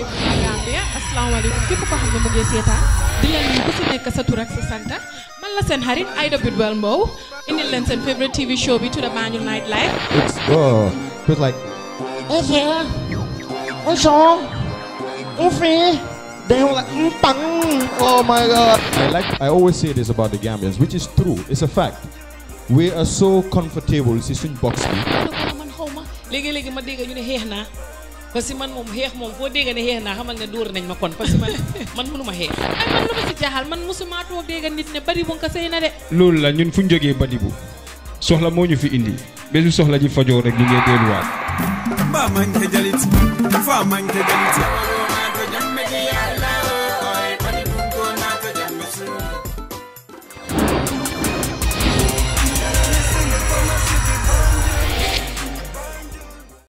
asalaamaaleykum Gambia asalaamaaleykum képp koo xam ne mu ngi seetaan di leen nuyu ku si nekk sa tur ak sa santa man la seen xarit Aida Bidwell Mbow indil leen seen favorite TV show bi tudda Banjul Night Live It's oh, it's like It's here. It's on. Ufi. They were like, mm, bang. oh my god. I like I always say this about the Gambians, which is true. It's a fact. We are so comfortable si suñ box bi. man xaw ma léegi-léegi ma dégg ñu ne xeex naa parce que man moom xeex moom foo dégg ne xeex naa xamal ne dóor nañ ma kon parce que man man mënuma xeex ay man lu ma si jaaxal man musuma toog dégg nit ne bari bu nga sëy na de loolu la ñun fu ñu jógee Badibu soxla moo ñu fi indi bésu soxla ji fajoo rek ñu ngee delluwaat Ba manke jalit, fa manke jalit.